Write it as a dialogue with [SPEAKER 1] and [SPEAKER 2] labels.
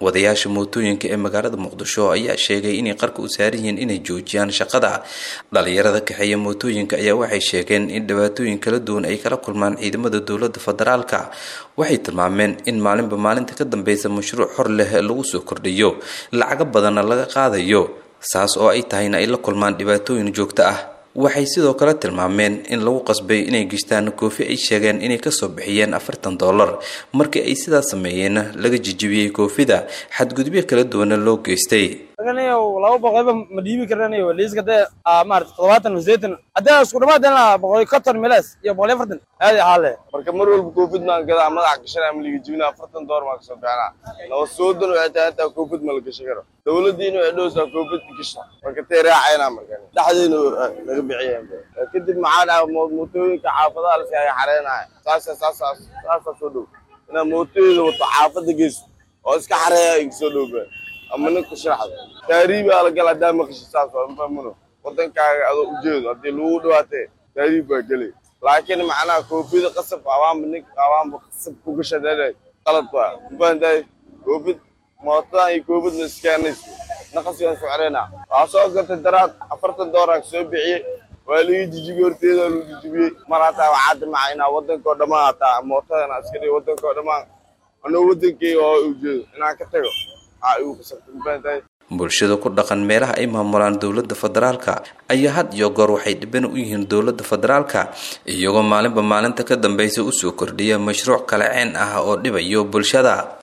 [SPEAKER 1] wadayaasha mootooyinka ee magaalada muqdisho ayaa sheegay inay qarka u saaran yihiin inay joojiyaan shaqada dhalinyarada kaxeeya mootooyinka ayaa waxay sheegeen in dhibaatooyin kala duwan ay kala kulmaan ciidamada dowlada federaalka waxay tilmaameen in maalinba maalinta ka dambeysa mashruuc xor leh lagu soo kordhiyo lacago badanna laga qaadayo saas oo ay tahayna ay la kulmaan dhibaatooyin joogto ah waxay sidoo kale tilmaameen in lagu qasbay inay gishtaan koofi ay sheegeen inay kasoo bixiyeen afartan dollar markii ay sidaas sameeyeenna laga jijibiyey koofida xadgudubyo kala duwana loo geystay
[SPEAKER 2] laba boqolba ma dhiibi karanayo liiska dee maarata toddobaatan sideetan haddii isku dhamaadeen boqol konton miles iyo boqol iyo afartan aad xaale
[SPEAKER 3] marka mar walba covid maan gadaa madax gashanaa ma liga jibina afartan door maan kasoo bixinaa naba soodan waxay tahay hataa covid ma la gashan karo dowladiina waxay dhowsaa covid gasha marka tay raacayna marka dhexdeena naga bixiyeen kadib maxaa dhaca mootooyinka xaafadaha lasi ay xareenaya saasa saasa saasa soo dhow inaa mootooyada wato xaafada geyso oo iska xareeya igasoo dhowbaa ama ninka sharaxda taariibaa la gala haddaa maqasho saas waa mafahmino wadankaaga adoo ujeedo haddii lagu dhawaatee taariib baa gelay laakiin macnaha koofida qasab awaanba nin awaanba qasab ku gasha dheedhe qalad waa mafahantahay koofid mootadan iyo koofidna iskeenayso naqasigan ku xireyna waxaa soo gatay daraad afartan dooraan soo bixiyey waa laga jijibiyey horteeda lagu jijibiyey mar hataa waxaa dimaca inaa wadankao dhammaan hataa mootadana iska dhigo wadankao dhammaan anoo wadankeyga oo ujeedo inaan ka tago
[SPEAKER 1] bulshada ku dhaqan meelaha ay maamulaan dowlada federaalka ayaa had iyo goor waxay dhiban u yihiin dowlada federaalka iyagoo maalinba maalinta ka dambeysa usoo kordhiya mashruuc kale ceen ah oo dhibayo bulshada